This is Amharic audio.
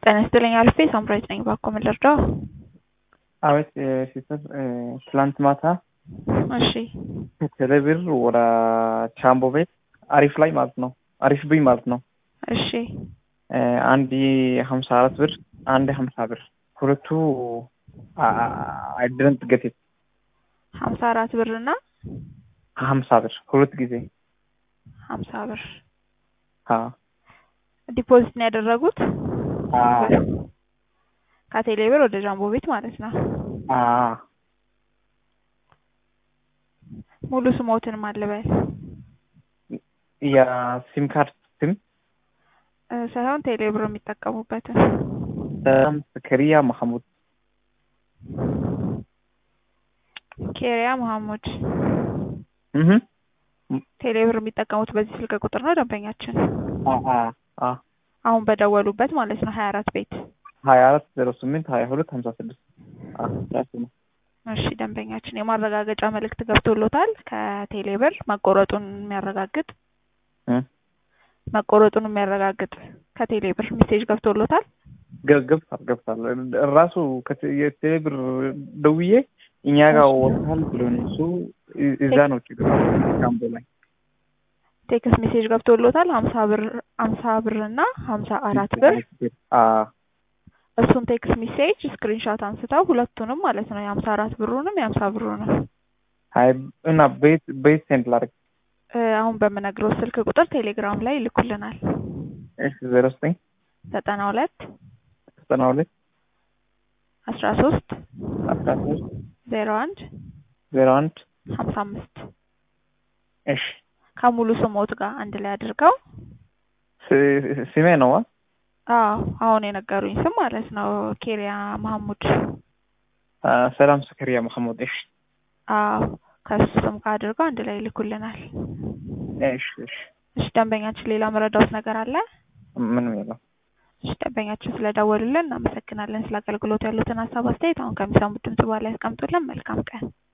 ጤና ይስጥልኝ አልፌ ሳምራዊት ነኝ። እባክዎ ምን ልርዳው? አቤት ሲስተር፣ ትላንት ማታ እሺ ከቴሌብር ወደ ቻምቦ ቤት አሪፍ ላይ ማለት ነው አሪፍ ብኝ ማለት ነው እሺ አንድ ሀምሳ አራት ብር አንድ ሀምሳ ብር ሁለቱ አይድረንት ገቴት ሀምሳ አራት ብር እና ሀምሳ ብር ሁለት ጊዜ ሀምሳ ብር አዎ ዲፖዚት ነው ያደረጉት አዎ ከቴሌ ብር ወደ ጃምቦ ቤት ማለት ነው። አዎ ሙሉ ስሞትን ማለበል የሲም ካርድ ስም ሳይሆን ቴሌ ብር የሚጠቀሙበትን ሰላም ስክሪያ መሐሙድ ኬሪያ መሐሙድ እህ ቴሌ ብር የሚጠቀሙት በዚህ ስልክ ቁጥር ነው ደንበኛችን አ አ አሁን በደወሉበት ማለት ነው ሀያ አራት ቤት ሀያ አራት ዜሮ ስምንት ሀያ ሁለት ሀምሳ ስድስት ራሱ ነው። እሺ ደንበኛችን የማረጋገጫ መልእክት ገብቶሎታል ከቴሌ ብር መቆረጡን የሚያረጋግጥ እ መቆረጡን የሚያረጋግጥ ከቴሌ ብር ሜሴጅ ገብቶሎታል። ገብቷል ገብቷል። ራሱ የቴሌ ብር ደውዬ እኛ ጋር ወጥቷል ብሎን እሱ እዛ ነው ችግር ካምቦ ላይ ቴክስት ሜሴጅ ገብቶሎታል ሀምሳ ብር ሀምሳ ብር እና ሀምሳ አራት ብር አ እሱን ቴክስት ሜሴጅ ስክሪንሾት አንስተው ሁለቱንም ማለት ነው የሀምሳ አራት ብሩንም የሀምሳ ብሩንም አይ እና ቤት ቤት ሴንድ ላድርግ እ አሁን በምነግረው ስልክ ቁጥር ቴሌግራም ላይ ይልኩልናል። እሺ ዜሮ ዘጠኝ ዘጠና ሁለት ዘጠና ሁለት አስራ ሶስት አስራ ሶስት ዜሮ አንድ ዜሮ አንድ ሀምሳ አምስት እሺ ከሙሉ ስሞት ጋር አንድ ላይ አድርገው ስ- ስሜ ነው አ? አዎ አሁን የነገሩኝ ስም ማለት ነው ኬሪያ መሐሙድ አ፣ ሰላም ስክሪያ መሐሙድ እሺ አዎ ከሱ ስም ጋር አድርገው አንድ ላይ ይልኩልናል። እሺ እሺ እሺ ደንበኛችን ሌላ መረዳውት ነገር አለ? ምንም የለም። እሺ ደንበኛችን ስለደወሉልን እናመሰግናለን። ስለ አገልግሎት ያሉትን ሀሳብ አስተያየት አሁን ከሚሰሙት ድምጽ በኋላ ያስቀምጡልን። መልካም ቀን